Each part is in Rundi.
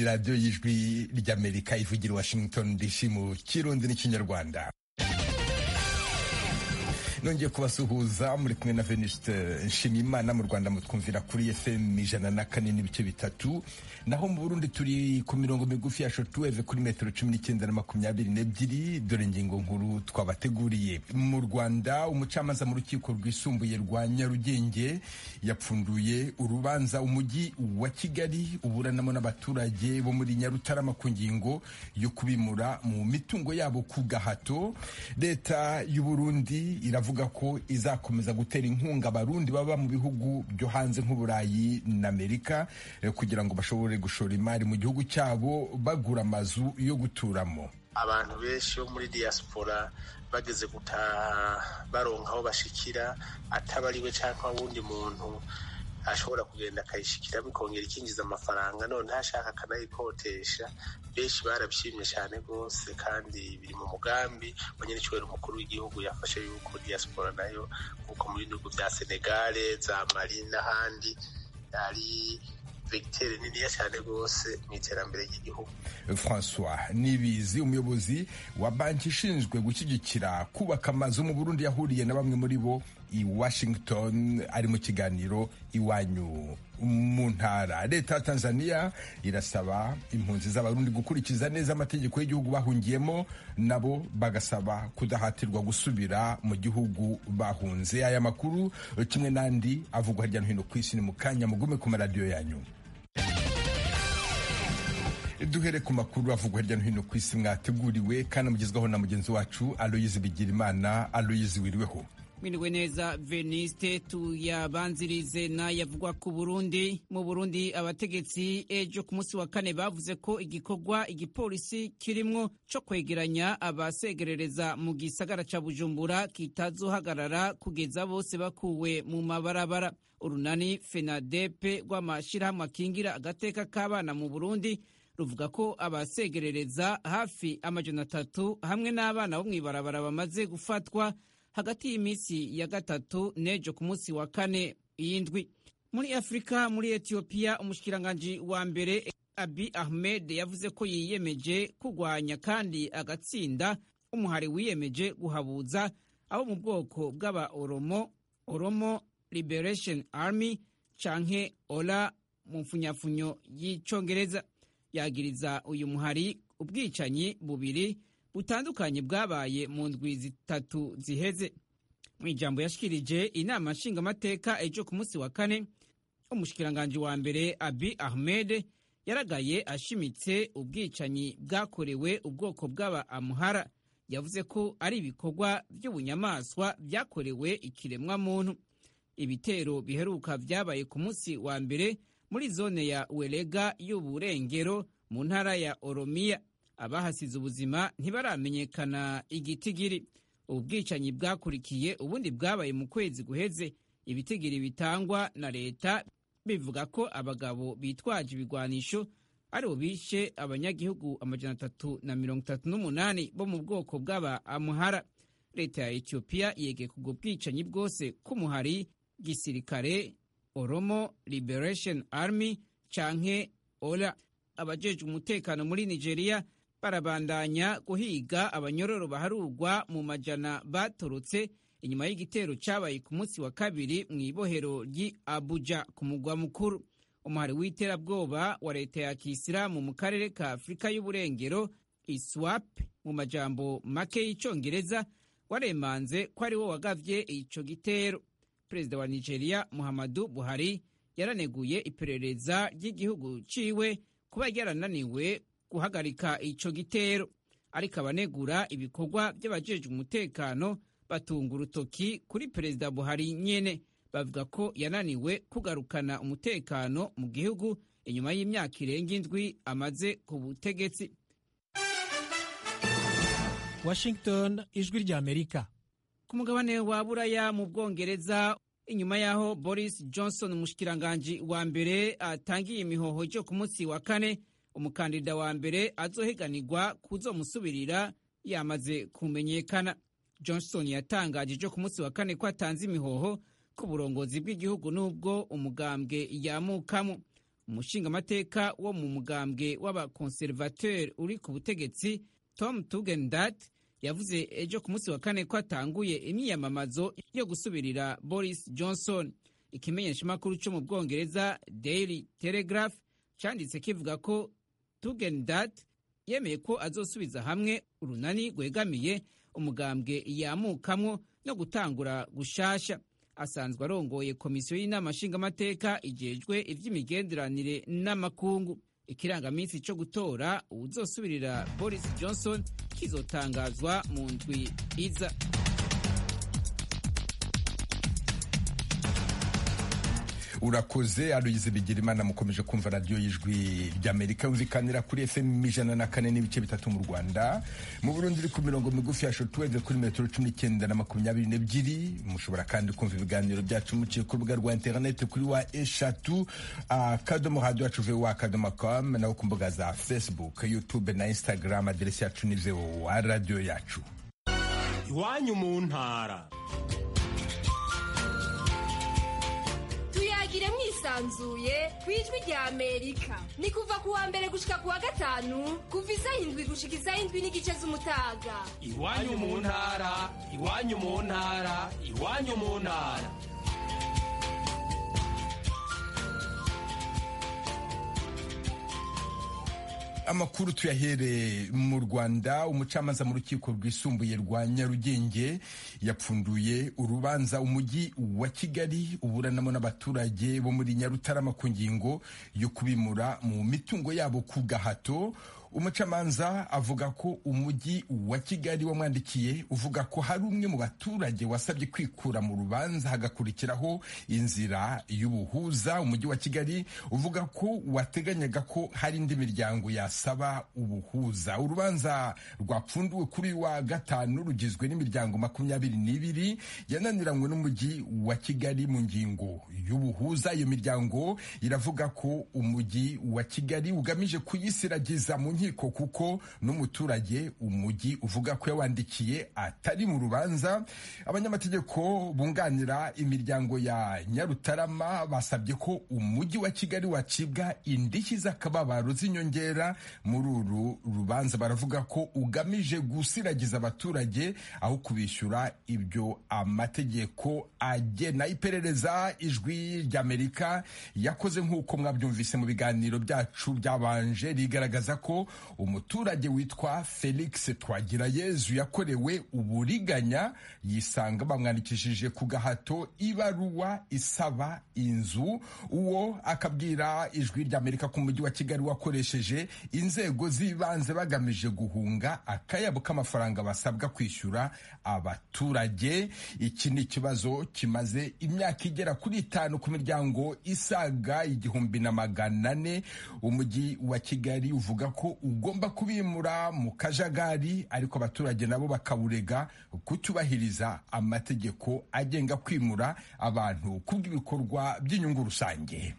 ni radiyo y'ijwi ry'amerika ivugira washington dc mu kirundi n'ikinyarwanda nongeye kubasuhuza muri kumwe na venuste nshimiyimana mu rwanda mutwumvira kuri fm ijana na kane n'ibice bitatu naho mu burundi turi ku mirongo migufi ya shortwave kuri metero cumi n'icyenda na makumyabiri n'ebyiri dore ingingo nkuru twabateguriye mu rwanda umucamanza mu rukiko rwisumbuye rwa nyarugenge yapfunduye urubanza umujyi wa kigali uburanamo n'abaturage bo muri nyarutarama ku ngingo yo kubimura mu mitungo yabo ku gahato leta y'uburundi iravuga avuga ko izakomeza gutera inkunga abarundi baba mu bihugu byo hanze nk'uburayi na amerika kugira ngo bashobore gushora imari mu gihugu cyabo bagura amazu yo guturamo abantu benshi bo muri diaspora bageze gutaha baronka aho bashikira atabariwe cyangwa wundi muntu ashobora kugenda akayishikira bikongera ikinjiza amafaranga none ashaka akanayikotesha benshi barabishimye cyane rwose kandi biri mu mugambi wa nyir'icyubahiro umukuru w'igihugu yafashe yuko diaspora nayo nk'uko mu bihugu bya senegale za mali n'ahandi ari vegiteri niniya cyane rwose mu iterambere ry'igihugu francois nibizi umuyobozi wa banki ishinzwe gushyigikira kubaka amazu mu burundi yahuriye na bamwe muri bo i washington ari mu kiganiro iwanyu mu ntara leta ya tanzania irasaba impunzi z'abarundi gukurikiza neza amategeko y'igihugu bahungiyemo nabo bagasaba kudahatirwa gusubira mu gihugu bahunze aya makuru kimwe n'andi avugwa hirya no hino ku isi ni mu kanya mugume ku maradiyo yanyu duhere ku makuru avugwa hirya no hino ku isi mwateguriwe kandi mugezwaho na mugenzi wacu aloyizi bigirimana aloyizi wiriweho mwiriwe neza veniste tuyabanzirize n'ayavugwa ku burundi mu burundi abategetsi ejo ku munsi wa kane bavuze ko igikorwa igipolisi kirimwo co kwegeranya abasegerereza mu gisagara ca bujumbura kitazohagarara kugeza bose bakuwe mu mabarabara urunani fenadepe rw'amashirahamwe akingira agateka k'abana mu burundi ruvuga ko abasegerereza hafi amajana atatu hamwe n'abana bo mw'ibarabara bamaze gufatwa hagati y'iminsi ya gatatu n'ejo ku munsi wa kane y'indwi muri afurika muri etiyopiya umushikiranganji wa mbere abi ahmed yavuze ko yiyemeje kurwanya kandi agatsinda umuhari wiyemeje guhabuza abo mu bwoko bw'aba oromo oromo liberation army canke ola mu mfunyafunyo y'icongereza yagiriza uyu muhari ubwicanyi bubiri butandukanye bwabaye mu ndwi zitatu ziheze mu ijambo yashikirije inama nshingamateka ejo ku munsi wa kane umushikiranganji wa mbere abi ahmed yaragaye ashimitse ubwicanyi bwakorewe ubwoko bw'aba amuhara yavuze ko ari ibikorwa by'ubunyamaswa byakorewe ikiremwamuntu ibitero biheruka byabaye ku munsi wa mbere muri zone ya werega y'uburengero mu ntara ya oromiya abahasize ubuzima ntibaramenyekana igitigiri ubu bwicanyi bwakurikiye ubundi bwabaye mu kwezi guheze ibitigiri bitangwa na leta bivuga ko abagabo bitwaje ibigwanisho aribo bishe abanyagihugu amajana atatu na mirongo itatu n'umunani bo mu bwoko bw'aba amuhara leta ya etiyopiya yegeye kubwo bwicanyi bwose k'umuhari gisirikare oromo liberation army canke ola abajejwe umutekano muri nigeria barabandanya guhiga abanyororo baharurwa mu majana batorotse inyuma y'igitero cyabaye ku munsi wa kabiri mu ibohero ry'i abuja ku mugwa mukuru umuhari w'iterabwoba wa leta ya kisilamu mu karere ka afurika y'uburengero iswap mu majambo make y'icyongereza waremanze ko ari wo wagavye ico gitero perezida wa nigeria muhammadu buhari yaraneguye iperereza ry'igihugu ciwe kuba ryarananiwe guhagarika ico gitero ariko abanegura ibikorwa by'abajejwe umutekano batunga urutoki kuri perezida buhari nyene bavuga ko yananiwe kugarukana umutekano mu gihugu inyuma y'imyaka irenga indwi amaze ku butegetsi washington ijwi ry'amerika ku mugabane wa buraya mu bwongereza inyuma y'aho boris johnson umushikiranganji wa mbere atangiye imihoho ryo ku munsi wa kane umukandida wa mbere azohiganirwa kuzomusubirira yamaze kumenyekana johnson yatangaje ejo ku munsi wa kane ko atanze imihoho ku burongozi bw'igihugu n'ubwo umugambwe yamukamo umushingamateka wo mu mugambwe w'abakonservateri uri ku butegetsi tom tugendat yavuze ejo ku munsi wa kane ko atanguye imyiyamamazo yo gusubirira boris johnson ikimenyeshamakuru cyo mu bwongereza daily telegraph cyanditse kivuga ko tugendat yemeye ko azosubiza hamwe urunani rwegamiye umugambwe yamukamwo no gutangura gushasha asanzwe arongoye komisiyo y'inama nshingamateka igejwe iby'imigenderanire n'amakungu ikirangaminsi cyo gutora uwuzosubirira boris johnson kizotangazwa mu ndwi iza urakoze aruyize bigira imana mukomeje kumva radiyo y'ijwi ry'amerika yumvikanira kuri fm ijana na kane n'ibice bitatu mu rwanda mu burundi iri ku mirongo migufi ya shotweve kuri metero cumi n'icyenda na makumyabiri n'ebyiri mushobora kandi kumva ibiganiro byacu muciye ku rubuga rwa interineti kuri wa eshatu akadomo hadi wacu ve wa akadomo com naho ku mbuga za facebook youtube na instagram aderesi yacu ni wa radiyo yacu iwanyu mu ntara tuyagire mwisanzuye ku ijwi rya amerika ni kuva ku wa mbere gushika ku wa gatanu kuva isaha indwi gushika isaha indwi n'igice z'umutaga iwanyu mu ntara iwanyu mu ntara iwanyu mu ntara amakuru tuyahere mu rwanda umucamanza mu rukiko rwisumbuye rwa nyarugenge yapfunduye urubanza umujyi wa kigali uburanamo n'abaturage bo muri nyarutarama ku ngingo yo kubimura mu mitungo yabo ku gahato umucamanza avuga ko umujyi wa kigali wamwandikiye uvuga ko hari umwe mu baturage wasabye kwikura mu rubanza hagakurikiraho inzira y'ubuhuza umujyi wa kigali uvuga ko wateganyaga ko hari indi miryango yasaba ubuhuza urubanza rwapfunduwe kuri wa gatanu rugizwe n'imiryango makumyabiri n'ibiri yananiranywe n'umujyi wa kigali mu ngingo y'ubuhuza iyo miryango iravuga ko umujyi wa kigali ugamije kuyisiragiza mu nkiko kuko n'umuturage umujyi uvuga ko yawandikiye atari mu rubanza abanyamategeko bunganira imiryango ya nyarutarama basabye ko umujyi wa kigali wacibwa indishyi z'akababaro z'inyongera muri uru rubanza baravuga ko ugamije gusiragiza abaturage aho kubishyura ibyo amategeko agena iperereza ijwi ry'amerika yakoze nk'uko mwabyumvise mu biganiro byacu byabanje rigaragaza ko umuturage witwa felix twagirayezu yakorewe uburiganya yisanga bamwandikishije ku gahato ibaruwa isaba inzu uwo akabwira ijwi ry'amerika ko umujyi wa kigali wakoresheje inzego z'ibanze bagamije guhunga akayabo k'amafaranga basabwa kwishyura abaturage iki ni ikibazo kimaze imyaka igera kuri itanu ku miryango isaga igihumbi na magana ane umujyi wa kigali uvuga ko ugomba kubimura mu kajagari ariko abaturage nabo bakawurega kucyubahiriza amategeko agenga kwimura abantu kubw'ibikorwa by'inyungu rusange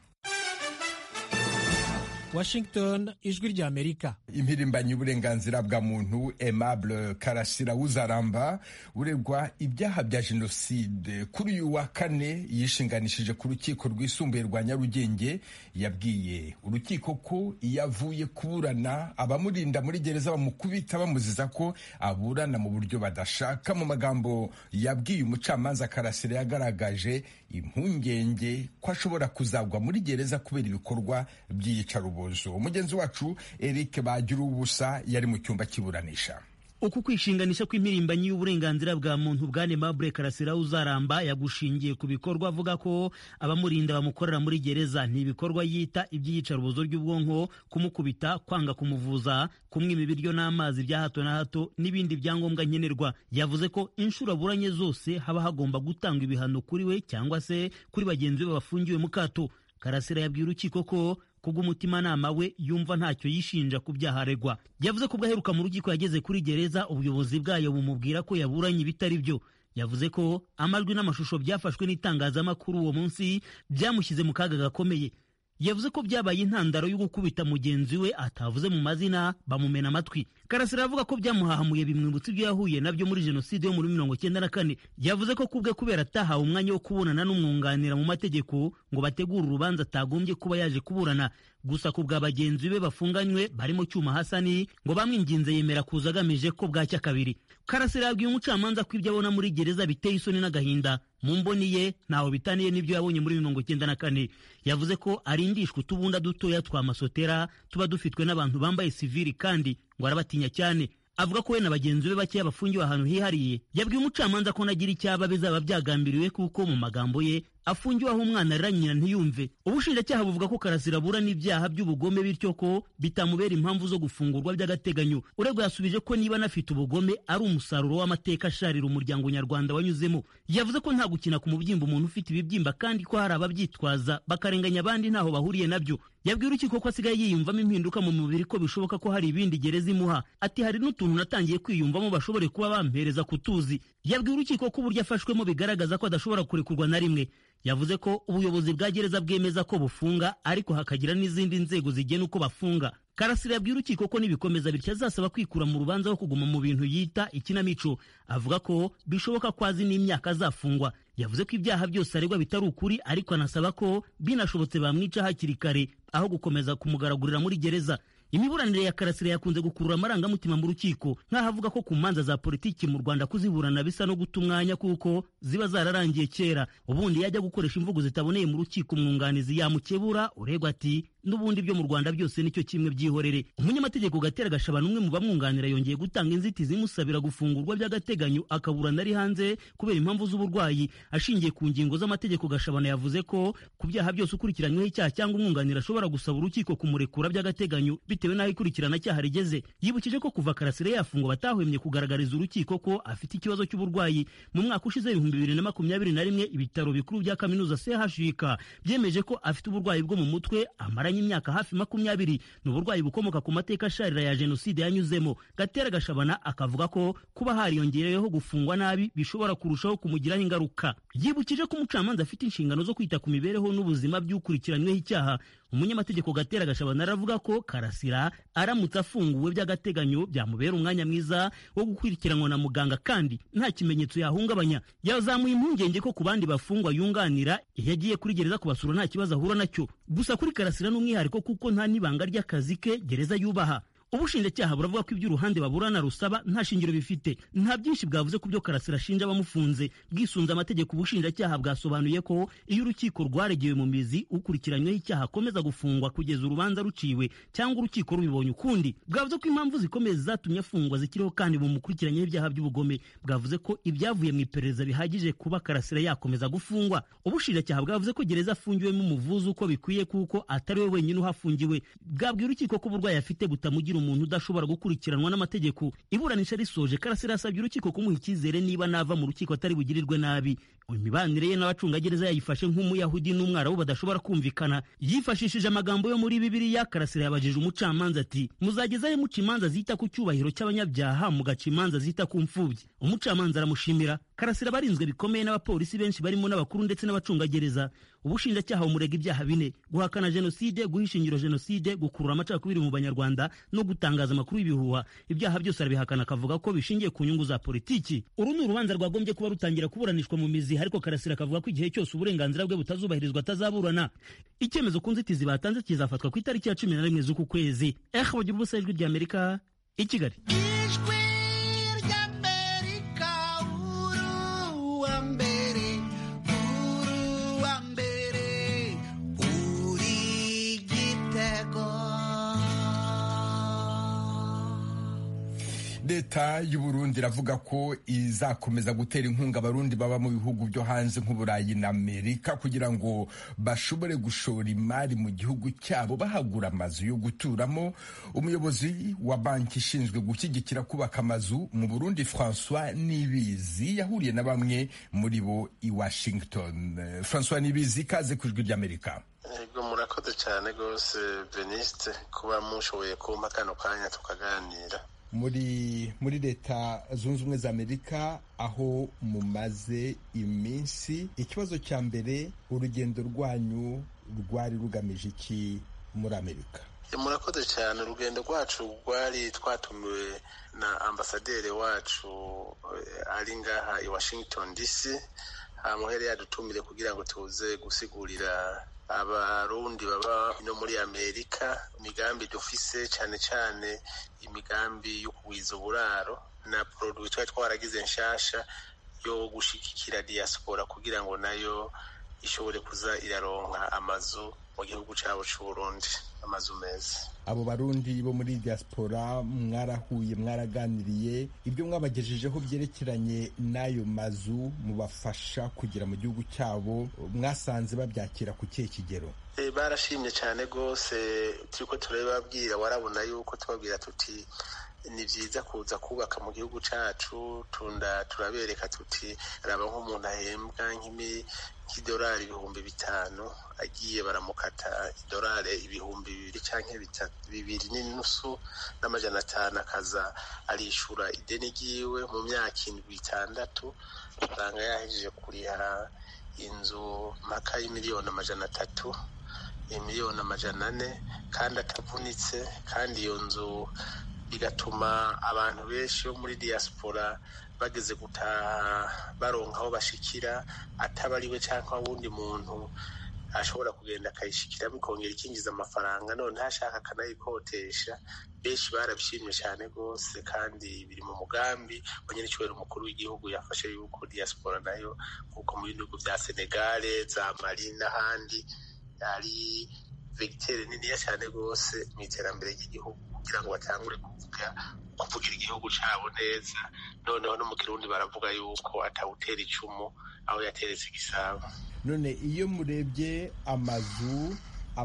washington ijwi rya amerika impirimbanyi y'uburenganzira bwa muntu aimable karasira wuzaramba uregwa ibyaha bya jenoside kuri uyu wa kane yishinganishije ku rukiko rwisumbuye rwa nyarugenge yabwiye urukiko ko iyo avuye kuburana abamurinda muri gereza bamukubita bamuziza ko aburana mu buryo badashaka mu magambo yabwiye umucamanza karasira yagaragaje impungenge ko ashobora kuzagwa muri gereza kubera ibikorwa by'iyicarubozo umugenzi wacu eric bagira ubusa yari mu cyumba cy'iburanisha uku kwishinganisha kw'impirimbanyi y'uburenganzira bwa muntu bwane Mabure Karasira uzaramba yagushingiye ku bikorwa avuga ko abamurinda bamukorera muri gereza ni ibikorwa yita iby'iyicarubozo ry'ubwonko kumukubita kwanga kumuvuza kumwima ibiryo n'amazi bya hato na hato n'ibindi byangombwa nkenerwa yavuze ko inshuro aburanye zose haba hagomba gutangwa ibihano kuri we cyangwa se kuri bagenzi be bafungiwe mu kato Karasira yabwiye urukiko ko kubw'umutimanama we yumva ntacyo yishinja ku byaha aregwa yavuze ko ubwo aheruka mu rukiko yageze kuri gereza ubuyobozi bwayo bumubwira ko yaburanye ibitari byo yavuze ko amajwi n'amashusho byafashwe n'itangazamakuru uwo munsi byamushyize mu kaga gakomeye yavuze ko byabaye intandaro yo gukubita mugenzi we atavuze mu mazina bamumena amatwi karasira avuga ko byamuhahamuye bimwibutsa ibyo yahuye nabyo muri jenoside yo muri mirongo cyenda na kane yavuze ko kubwe kubera atahawe umwanya wo kubonana n'umwunganira mu mategeko ngo bategure urubanza atagombye kuba yaje kuburana gusa ku bwa bagenzi be bafunganywe barimo cyuma hasani ngo bamwinginze yemera kuza agamije ko bwacya kabiri karasira yabwiye umucamanza ko ibyo abona muri gereza biteye isoni n'agahinda mu mboni ye ntaho bitaniye n'ibyo yabonye muri mirongo cyenda na kane yavuze ko arindishwa utubunda dutoya twa masotera tuba dufitwe n'abantu bambaye sivili kandi ngo arabatinya cyane avuga ko we na bagenzi be bakeya bafungiwe ahantu hihariye yabwiye umucamanza ko nagira icyaba bizaba byagambiriwe kuko mu magambo ye afungiwe aho umwana arira nyina ntiyumve ubushinjacyaha buvuga ko karasira abura n'ibyaha by'ubugome bityo ko bitamubera impamvu zo gufungurwa by'agateganyo uregwa yasubije ko niba anafite ubugome ari umusaruro w'amateka asharira umuryango nyarwanda wanyuzemo yavuze ko nta gukina ku mubyimba umuntu ufite ibibyimba kandi ko hari ababyitwaza bakarenganya abandi ntaho bahuriye nabyo yabwiye urukiko ko asigaye yiyumvamo impinduka mu mubiri ko bishoboka ko hari ibindi gereza imuha ati hari n'utuntu natangiye kwiyumvamo bashobore kuba bampereza kutuzi yabwiye urukiko ko uburyo afashwemo bigaragaza ko adashobora kurekurwa na rimwe yavuze ko ubuyobozi bwa gereza bwemeza ko bufunga ariko hakagira n'izindi nzego zigena uko bafunga karasira yabwiye urukiko ko nibikomeza bityo azasaba kwikura mu rubanza wo kuguma mu bintu yita ikinamico avuga ko bishoboka ko azi n'imyaka azafungwa yavuze ko ibyaha byose aregwa bitari ukuri ariko anasaba ko binashobotse bamwica hakiri kare aho gukomeza kumugaragurira muri gereza imiburanire ya karasira yakunze gukurura amarangamutima mu rukiko nk'aho avuga ko ku manza za politiki mu rwanda kuziburana bisa no guta umwanya kuko ziba zararangiye kera ubundi yajya gukoresha imvugo zitaboneye mu rukiko umwunganizi yamukebura uregwa ati n'ubundi byo mu rwanda byose nicyo kimwe byihorere umunyamategeko gatera gashabana umwe mu bamwunganira yongeye gutanga inzitizi imusabira gufungurwa by'agateganyo akaburana ari hanze kubera impamvu z'uburwayi ashingiye ku ngingo z'amategeko gashabana yavuze ko ku byaha byose ukurikiranyweho icyaha cyangwa umwunganira ashobora gusaba urukiko kumurekura by'agateganyo bitewe n'aho ikurikirana cyaha rigeze yibukije ko kuva karasire yafungwa batahwemye kugaragariza urukiko ko afite ikibazo cy'uburwayi mu mwaka ushize ibihumbi bibiri na makumyabiri na rimwe ibitaro bikuru bya kaminuza chuk byemeje ko afite uburwayi bwo mu mutwe amaranye imyaka hafi makumyabiri ni uburwayi bukomoka ku mateka asharira ya jenoside yanyuzemo gatera gashabana akavuga ko kuba hariyongereyeho gufungwa nabi bishobora kurushaho kumugiraho ingaruka yibukije ko umucamanza afite inshingano zo kwita ku mibereho n'ubuzima by'ukurikiranyweho icyaha umunyamategeko gatera gashabana aravuga ko karasira aramutse afunguwe by'agateganyo byamubera umwanya mwiza wo gukurikiranwa na muganga kandi nta kimenyetso yahungabanya yazamuye impungenge ko ku bandi bafungwa yunganira iyo agiye kuri gereza kubasura nta kibazo ahura nacyo gusa kuri karasira n'umwihariko kuko nta n'ibanga ry'akazi ke gereza yubaha ubushinjacyaha buravuga ko ibyo uruhande baburana rusaba nta shingiro bifite nta byinshi bwavuze ku byo karasira ashinja abamufunze bwisunze amategeko ubushinjacyaha bwasobanuye ko iyo urukiko rwaregewe mu mizi ukurikiranyweho icyaha akomeza gufungwa kugeza urubanza ruciwe cyangwa urukiko rubibonye ukundi bwavuze ko impamvu zikomeye zatumye afungwa zikiriho kandi bumukurikiranyeho ibyaha by'ubugome bwavuze ko ibyavuye mu iperereza bihagije kuba karasira yakomeza gufungwa ubushinjacyaha bwavuze ko gereza afungiwemo umuvuzi uko bikwiye kuko atari we wenyine uhafungiwe bwabwiye urukiko ko uburwayi afite butamugira umuntu udashobora gukurikiranwa n'amategeko iburanisha risoje karasira yasabye urukiko kumuha icyizere niba nava mu rukiko atari bugirirwe nabi imibanire ye n'abacungagereza yayifashe nk'umuyahudi n'umwarabu badashobora kumvikana yifashishije amagambo yo muri bibiliya karasira yabajije umucamanza ati muzagezayo muca imanza zita ku cyubahiro cy'abanyabyaha mugaca imanza zita ku mfubyi umucamanza aramushimira karasira barinzwe bikomeye n'abapolisi benshi barimo n'abakuru ndetse n'abacungagereza ubushinjacyaha bumurega ibyaha bine guhakana jenoside guhisha ingiro jenoside gukurura amacakubiri mu banyarwanda no gutangaza amakuru y'ibihuha ibyaha byose arabihakana akavuga ko bishingiye ku nyungu za politiki uru ni urubanza rwagombye kuba rutangira kuburanishwa mu mizi ariko karasira akavuga ko igihe cyose uburenganzira bwe butazubahirizwa atazaburana icyemezo ku nzitizi batanze kizafatwa ku itariki ya cumi na rimwe z'uku kwezi eh bagira ubusa ijwi ry'amerika i kigali leta y'uburundi iravuga ko izakomeza gutera inkunga abarundi baba mu bihugu byo hanze nk'uburayi na amerika kugira ngo bashobore gushora imari mu gihugu cyabo bahagura amazu yo guturamo umuyobozi wa banki ishinzwe gushyigikira kubaka amazu mu burundi francois nibizi yahuriye na bamwe muri bo i washington francois nibizi kaze ku ijwi ry'amerika ego murakoze cyane rwose veniste kuba mushoboye kumpa kano kanya tukaganira muri muri leta zunze ubumwe za amerika aho mumaze iminsi ikibazo cya mbere urugendo rwanyu rwari rugamije iki muri amerika murakoze cyane urugendo rwacu rwari twatumiwe na ambasaderi wacu ari ngaha i washington dc muhere yadutumire kugira ngo tuze gusigurira abarundi baba no muri amerika imigambi dufise cyane cyane imigambi yo kugwiza uburaro na produit twari twaragize nshasha yo gushigikira diaspora kugira ngo nayo ishobore kuza iraronka amazu mu gihugu cyabo c'uburundi amazu meza abo barundi bo muri diaspora mwarahuye mwaraganiriye ibyo mwabagejejeho byerekeranye n'ayo mazu mubafasha kugera mu gihugu cyabo mwasanze babyakira ku kihe kigero barashimye cyane rwose turiko turababwira warabona yuko tubabwira tuti ni byiza kuza kubaka mu gihugu cyacu tunda turabereka tuti raba nk'umuntu ahembwa nk'idolari ibihumbi bitanu agiye baramukata idolari ibihumbi bibiri cyangwa bibiri n'inusu n'amajana atanu akaza arishura ideni ryiwe mu myaka indwi itandatu usanga yahejeje kuriha inzu mpaka y'imiliyoni amajana atatu miliyoni amajana ane kandi atavunitse kandi iyo nzu bigatuma abantu benshi bo muri diaspora bageze gutaha baronka aho bashikira atabariwe cyangwa wundi muntu ashobora kugenda akayishikiramo ikongera ikinjiza amafaranga none ntashaka akanayikotesha benshi barabishimye cyane rwose kandi biri mu mugambi wa nyir'icyubahiro umukuru w'igihugu yafashe yuko diaspora nayo nk'uko mu bihugu bya senegale za mali n'ahandi ari vegitere niniya cyane rwose mu iterambere ry'igihugu kugira ngo batangure kuvuga kuvugira igihugu cyabo neza noneho no mu kirundi baravuga yuko atawutera icumu aho yateretse igisabo none iyo murebye amazu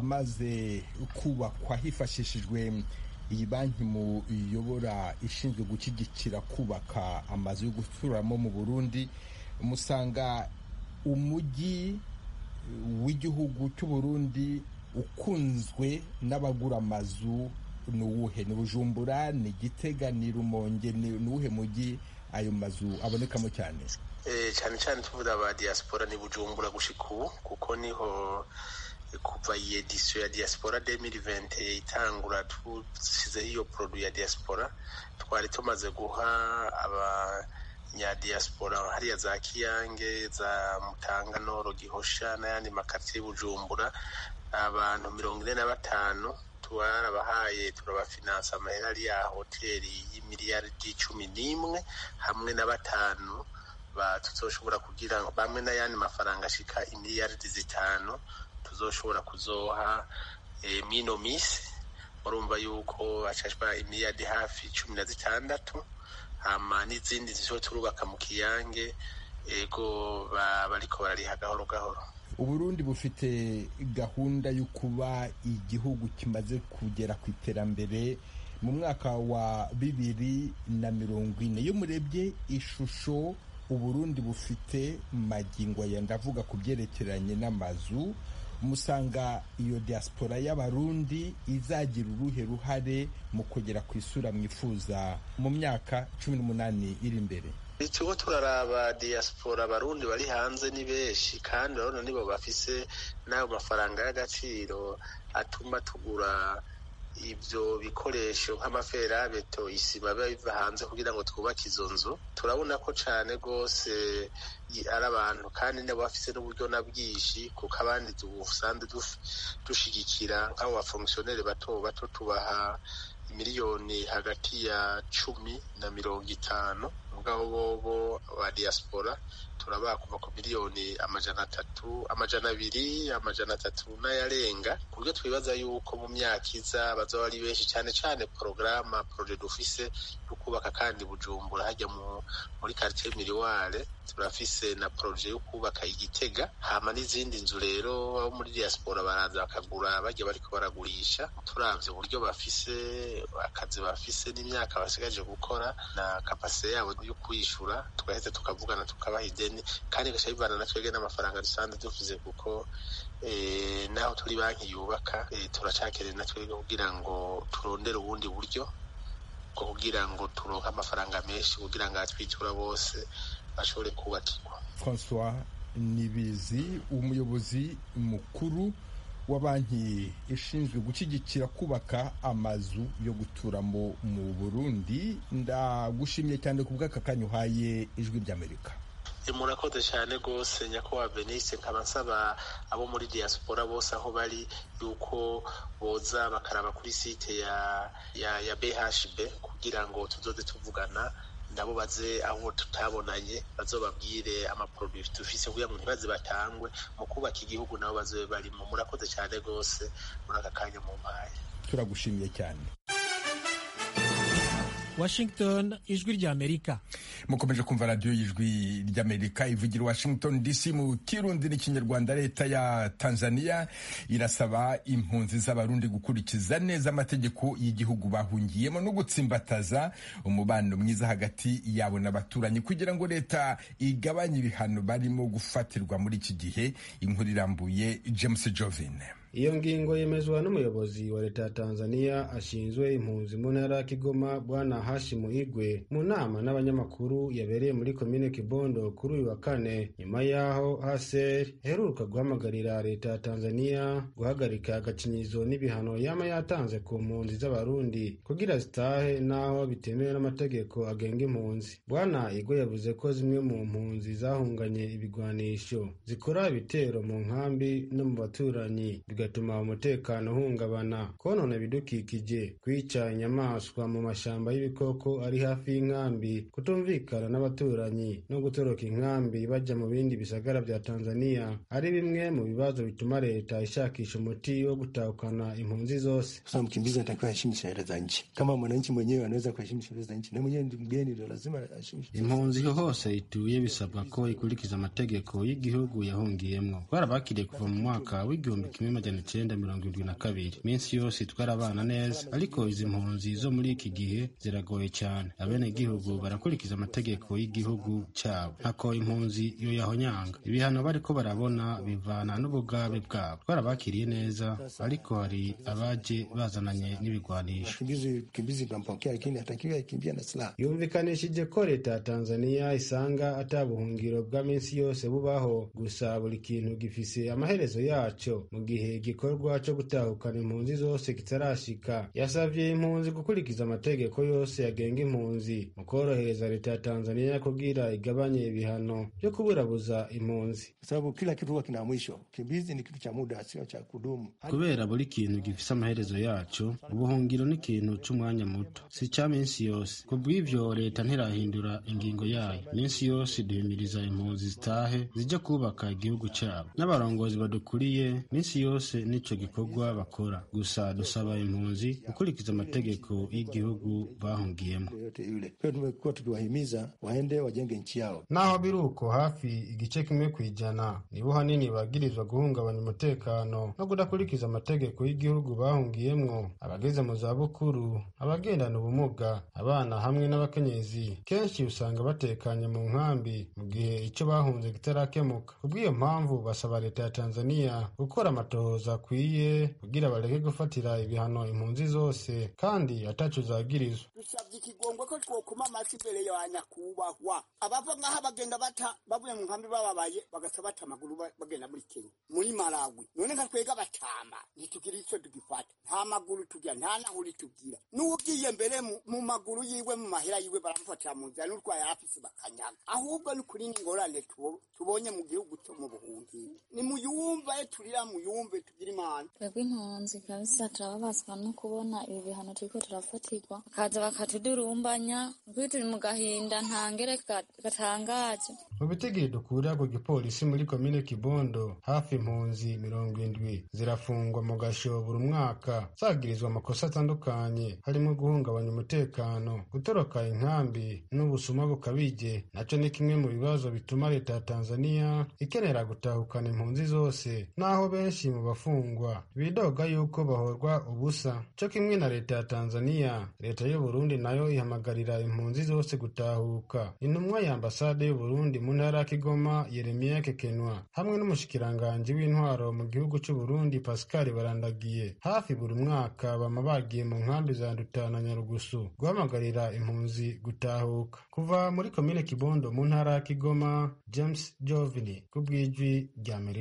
amaze kubakwa hifashishijwe iyi banki muyobora ishinzwe gushyigikira kubaka amazu yo guturamo mu burundi musanga umujyi w'igihugu cy'uburundi ukunzwe n'abagura amazu ni uwuhe ni bujumbura ni gitega ni rumonge ni uwuhe mujyi ayo mazu abonekamo cyane cyane cyane tuvuga aba diaspora ni bujumbura gushika ubu kuko niho kuva iyi edisiyo ya diaspora demiri vente itangura dushyizeho iyo produit ya diaspora twari tumaze guha abanyadiaspora hariya za kiyange za mutanga noro gihosha n'ayandi makaritsiye bujumbura abantu mirongo ine na batanu twarabahaye turabafinansa amahera ari ya hoteli y'imiliyaridi cumi n'imwe hamwe na batanu tuzoshobora kugira bamwe n'ayandi mafaranga ashika imiliyaridi zitanu tuzoshobora kuzoha mino misi murumva yuko hacashwa imiliyaridi hafi cumi na zitandatu hama n'izindi zizo turubaka mu kiyange ego bariko barariha gahoro gahoro uburundi bufite gahunda yo kuba igihugu kimaze kugera ku iterambere mu mwaka wa bibiri na mirongo ine iyo murebye ishusho uburundi bufite magingo aya ndavuga ku byerekeranye n'amazu musanga iyo diaspora y'abarundi izagira uruhe ruhare mu kugera ku isura mwifuza mu myaka cumi n'umunani iri imbere turiko turaraba diaspora abarundi bari hanze ni benshi kandi urabona nibo bafise n'ayo mafaranga y'agaciro atuma tugura ibyo bikoresho nk'amaferabeto isima biba biva hanze kugira ngo twubake izo nzu turabona ko cyane rwose ari abantu kandi nabo bafise n'uburyo na bwinshi kuko abandi dusanzwe dushigikira nk'abo bafongisiyoneri bato bato tubaha miliyoni hagati ya cumi na mirongo itanu mugabo bobo ba diaspora turabaha kuva ku miliyoni amajana atatu amajana abiri amajana atatu n'ayarenga ku buryo twibaza yuko mu myaka iza bazaba ari benshi cyane cyane porogaramu poroje dufise yo kubaka kandi bujumbura hajya muri quartier miriware turafise na poroje yo kubaka igitega hama n'izindi nzu rero abo muri diaspora baraza bakagura bajya bariko baragurisha turavye uburyo bafise akazi bafise n'imyaka basigaje gukora na kapasite yabo yo kwishura tugaheza tukavugana tukabaha ideni kandi gaca bivana na twebwe n'amafaranga dusanzwe duvuze kuko naho turi banki yubaka turacakeneye na twebwe kugira ngo turondere ubundi buryo bwo kugira ngo turonke amafaranga menshi kugira ngo abatwitura bose bashobore kubakirwa francois nibizi umuyobozi mukuru wa banki ishinzwe gushyigikira kubaka amazu yo guturamo mu burundi ndagushimye cyane ku bw'aka kanya uhaye ijwi ry'amerika murakoze cyane rwose nyakubahwa venise nkaba nsaba abo muri diaspora bose aho bari yuko boza bakaraba kuri site ya ya ya bhb kugira ngo tuzoze tuvugana nabo baze aho tutabonanye bazobabwire amaproduwi dufise kugira ngo ntibaze batangwe mu kubaka igihugu nabo bazobe barimo murakoze cyane rwose muri aka kanya mu mpaye turagushimiye cyane washington ijwi ry'amerika mukomeje kumva radiyo y'ijwi ry'amerika ivugira washington dc mu kirundi n'ikinyarwanda leta ya tanzania irasaba impunzi z'abarundi gukurikiza neza amategeko y'igihugu bahungiyemo no gutsimbataza umubano mwiza hagati yabo n'abaturanyi kugira ngo leta igabanye ibihano barimo gufatirwa muri iki gihe inkuru irambuye james jovin iyo ngingo yemezwa n'umuyobozi wa leta ya tanzania ashinzwe impunzi mu ntara ya kigoma bwana hashimu igwe mu nama n'abanyamakuru yabereye muri komine kibondo kuri uyu wa kane nyuma y'aho haser iheruka guhamagarira leta ya tanzania guhagarika agacinyizo n'ibihano yama yatanze ku mpunzi z'abarundi kugira zitahe n'aho bitemewe n'amategeko agenga impunzi bwana igwe yavuze ko zimwe mu mpunzi zahunganye ibigwanisho zikora ibitero mu nkambi no mu baturanyi bigatuma umutekano uhungabana konona ibidukikije kwica inyamaswa mu mashyamba y'ibikoko ari hafi y'inkambi kutumvikana n'abaturanyi no gutoroka inkambi bajya mu bindi bisagara bya tanzania ari bimwe mu bibazo bituma leta ishakisha umuti wo gutahukana impunzi zose Sasa mkimbizi anatakiwa aheshimu sheria za nchi. Kama mwananchi mwenyewe anaweza kuheshimu sheria za nchi, na mwenyewe ndi mgeni, ndio lazima aheshimu sheria. impunzi hose ituye bisabwa ko ikurikiza amategeko y'igihugu yahungiyemwo twarabakiriye kuva mu mwaka w'igihumbi kimwe majana icenda mirongo irindwi na kabiri minsi yose twarabana neza ariko izi mpunzi zo muri iki gihe ziragoye cyane abenegihugu barakurikiza amategeko y'igihugu cyabo ntako impunzi yo yahonyanga ibihano bariko barabona bivana n'ubugabe bwabo twarabakiriye neza ariko hari abaje bazananye n'ibigwanisho Mkimbizi mkimbizi tunampokea, lakini hatakiwi akimbia na silaha. yumvikanishije ko leta ya tanzania isanga ata buhungiro bwa minsi yose bubaho gusa buri kintu gifise amaherezo yaco mu gihe igikorwa co gutahukana impunzi zose kitarashika yasavye impunzi gukurikiza amategeko yose yagenga impunzi mu korohereza leta ya tanzania kugira igabanye ibihano vyo kuburabuza impunzi Kwa sababu kila kitu huwa kina mwisho. Kimbizi ni kitu cha muda, sio cha kudumu. kubera buri kintu gifise amaherezo yaco ubuhungiro ni ikintu c'umwanya muto si ca minsi yose kubw'ivyo leta ntirahindura ingingo yayo minsi yose duhimiriza impunzi zitahe zije kubaka igihugu cabo n'abarongozi badukuriye minsi yose nico gikorwa bakora gusa dusaba impunzi gukurikiza amategeko y'igihugu bahungiyemo Yoyote yule. Pia tumekuwa tukiwahimiza waende wajenge nchi yao. naho biri uko hafi igice kimwe ku ijana nibo hanini bagirizwa guhungabanya umutekano no kudakurikiza amategeko y'igihugu bahungiyemwo abageze mu zabukuru abagendana ubumuga abana hamwe n'abakenyezi kenshi usanga batekanye mu nkambi mu gihe icyo bahunze kitarakemuka kubw'iyo mpamvu basaba leta ya tanzania gukora amatohoza akwiye kugira bareke gufatira ibihano impunzi zose kandi ataco zagirizwa dusabye ikigongwe ko twokuma amasi imbere ya nyakubahwa abava ngaha bagenda bata bavuye mu nkambi bababaye bagaca bata amaguru ba- bagenda muri kenya muri malawi none nka twega batama ntitugira ico tugifata nta maguru tugira nta nahuri tugira n'ugiye mbere mu- mu maguru yiwe mu mahera yiwe baramufatira mu nzira n'urwaye afise bakanyaga ahubwo ni kuri n'ingorane tubo- tubonye mu gihugu cyo mu buhungiro ni muyumve turira muyumve tugira imana twebwe impunzi kabisa turababazwa no kubona ibi bihano turiko turafatirwa bakaza bakatudurumbanya ukuri turi mu gahinda ntangere ga- gatangaje mu bitigiri dukura ku gipolisi muri komine kibondo hafi impunzi mirongo indwi zirafungwa mu gasho buri mwaka zagirizwa amakosa atandukanye harimo guhungabanya umutekano gutoroka inkambi n'ubusuma bukabije naco ni kimwe mu bibazo bituma leta ya tanzania ikenera gutahukana impunzi zose naho benshi mu bafungwa bidoga yuko bahorwa ubusa co kimwe na leta ya tanzania leta y'uburundi nayo ihamagarira impunzi zose gutahuka intumwa ya ambasade y'uburundi mu ntara ya kigoma yeremiya kekenwa hamwe n'umushikiranganji w'intwaro mu gihugu c'uburundi pascal barandagiye hafi buri mwaka bama bagiye mu nkambi za nduta na nyarugusu guhamagarira impunzi gutahuka kuva muri komine kibondo mu ntara ya kigoma james jovini ku bw'ijwi ry'amerika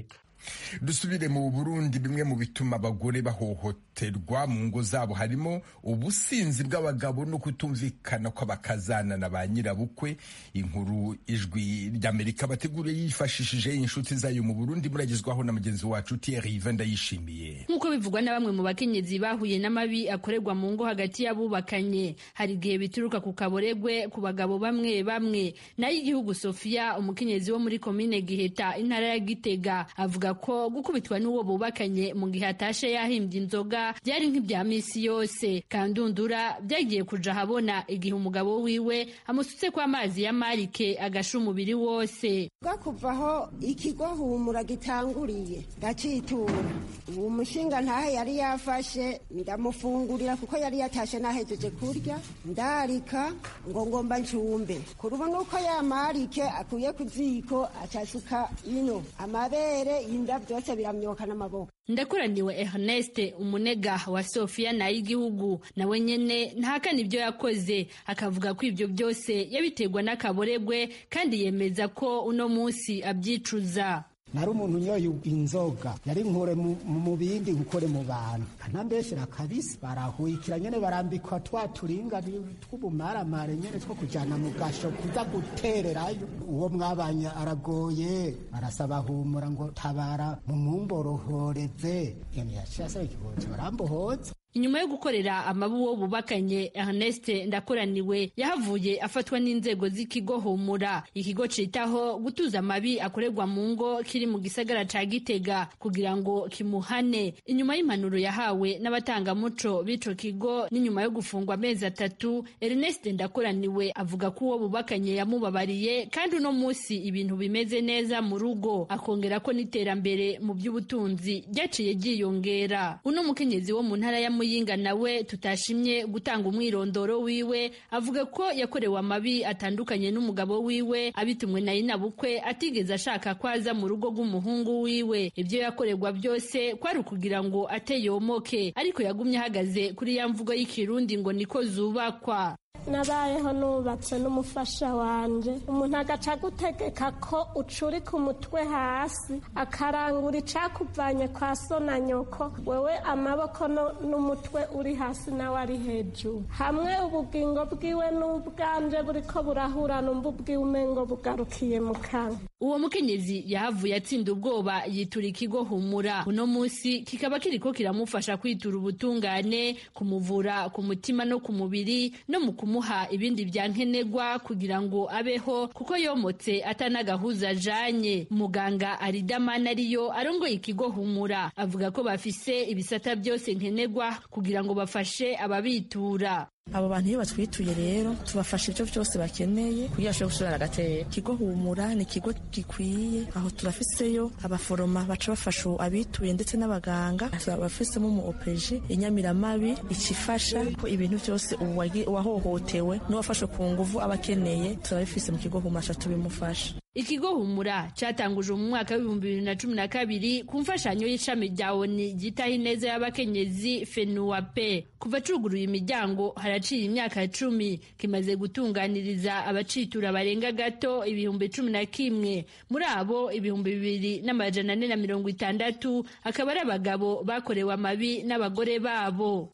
dusubire mu burundi bimwe mu bituma abagore bahohoterwa mu ngo zabo harimo ubusinzi bw'abagabo no kutumvikana kw'abakazana na ba nyirabukwe inkuru ijwi ry'amerika bateguriye yifashishije inshuti zayo mu burundi muragezwaho na mugenzi wacu thierry iva ndayishimiye nk'uko bivugwa na bamwe mu bakenyezi bahuye n'amabi akorerwa mu ngo hagati y'abubakanye hari igihe bituruka ku kaboregwe ku bagabo bamwe bamwe nayo igihugu sofia umukenyezi wo muri komine giheta intara ya gitega avuga ko gukubitwa n'uwo bubakanye mu gihe atashe yahimbye inzoga byari nk'ibya misi yose kandundura byagiye kuja ahabona igihe umugabo wiwe amusutse ko amazi ya marike agasha umubiri wose kuvaho ikigo humura gitanguriye ndacitura uwo mushinga ntahe yari yafashe ndamufungurira kuko yari yatashe nahejeje kurya ndarika ngo ngomba ncumbe kurubona uko ya marike akuye ku ziko acasuka ino amabere inda byose biramyoka n'amaboko ndakoraniwe Ernest umunega wa Sofia na y'igihugu nawe nyene ntahakana ibyo yakoze akavuga ko ibyo byose yabiterwa n'akaboregwe kandi yemeza ko uno munsi abyicuza nari umuntu unyoye inzoga yari nkure mu bindi nkukore mu bantu kanambeshera kabisi barahuyikira nyene barambikwa twa turinga tw'ubumaramare nyene two kujana mu gasho kuza gutererayo uwo mwabanye aragoye arasaba humura ngo tabara mu mumborohoreze yaciye asaba ikibozo barambohoza inyuma yo gukorera amabu wo bubakanye Ernest ndakoraniwe yahavuye afatwa n'inzego z'ikigo humura ikigo citaho gutuza amabi akorerwa mu ngo kiri mu gisagara ca Gitega kugira ngo kimuhane inyuma y'impanuro yahawe n'abatangamuco b'ico kigo n'inyuma yo gufungwa amezi atatu Ernest ndakoraniwe avuga ko uwo bubakanye yamubabariye kandi uno musi ibintu bimeze neza mu rugo akongera ko n'iterambere mu by'ubutunzi ryaciye ryiyongera uno mukenyezi wo mu ntara ya muyinga nawe tutashimye gutanga umwirondoro wiwe avuga ko yakorewe amabi atandukanye n'umugabo wiwe abitumwe na inabukwe atigeze ashaka ko aza mu rugo rw'umuhungu wiwe ibyo yakorerwa byose kwari ukugira ngo ateyomoke ariko yagumye ahagaze kuri ya mvugo y'ikirundi ngo niko zubakwa nabayeho nubatse n'umufasha wanje umuntu agaca agutegeka ko ucurika umutwe hasi akarangura icakuvanye kwa so na nyoko wewe amaboko n'umutwe uri hasi nawe ari hejuru hamwe ubugingo bwiwe n'ubwanje buriko burahura numva ubwiwe umengo bugarukiye mu kanwa uwo mukenyezi yahavuye atsinda ubwoba yitura ikigo humura uno munsi kikaba kiriko kiramufasha kwitura ubutungane kumuvura ku mutima no ku mubiri no mu kumuha ibindi bya nkenerwa kugira ngo abeho kuko yomotse atanagahuza ajanye muganga aridamana ariyo arongoye ikigo humura avuga ko bafise ibisata byose nkenerwa kugira ngo bafashe ababitura abo bantu iyo batwituye rero tubafasha ibyo byose bakeneye kugira bashobore gusubirana agatera ikigo humura ni ikigo gikwiye aho turafiseyo abaforoma baca bafasha abituye ndetse n'abaganga turabafisemo umu opeji inyamiramabi ikifasha ko ibintu byose uwahohotewe n'uwafashwe ku nguvu aba akeneye turabifise mu kigo humura tubimufasha ikigo humura cyatanguje mu mwaka w'ibihumbi bibiri na cumi na kabiri ku mfashanyo y'ishami rya oni ryitaho ineza y'abakenyezi fenuwape kuva cuguruye imiryango haraciye imyaka icumi kimaze gutunganiriza abacitura barenga gato ibihumbi cumi na kimwe muri abo ibihumbi bibiri n'amajana ane na mirongo itandatu akaba ari abagabo bakorewe amabi n'abagore babo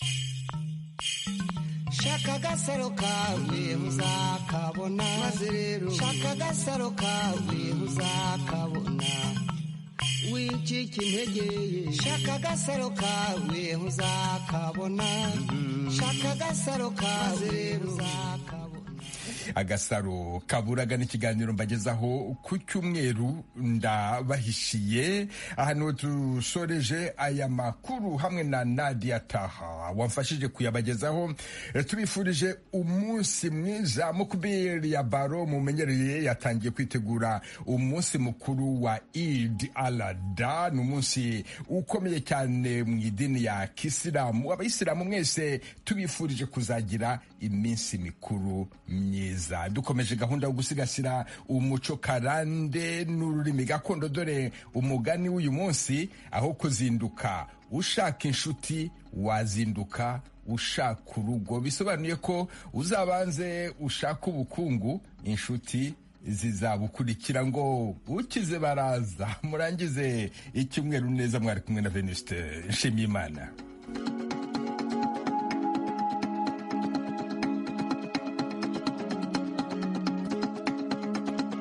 shaka agasaro kawe muzakabona maze rero shaka agasaro kawe muzakabona wicika intege shaka agasaro kawe muzakabona shaka agasaro kawe rero muzakabona agasaro kaburaga n'ikiganiro mbagezaho ku cyumweru ndabahishiye ahantu dusoreje aya makuru hamwe na Nadia Taha wamfashije kuyabagezaho tubifurije umunsi mwiza mukubiri ya baro mumenyereye yatangiye kwitegura umunsi mukuru wa Eid al-Adha ni umunsi ukomeye cyane mu idini ya kisilamu abayisilamu mwese tubifurije kuzagira iminsi mikuru myiza dukomeje gahunda yo gusigasira umuco karande n'ururimi gakondo dore umugani w'uyu munsi aho kuzinduka ushaka inshuti wazinduka ushaka urugo bisobanuye ko uzabanze ushaka ubukungu inshuti zizabukurikira ngo ukize baraza murangize icyumweru neza mwari kumwe na venuste nshimiyimana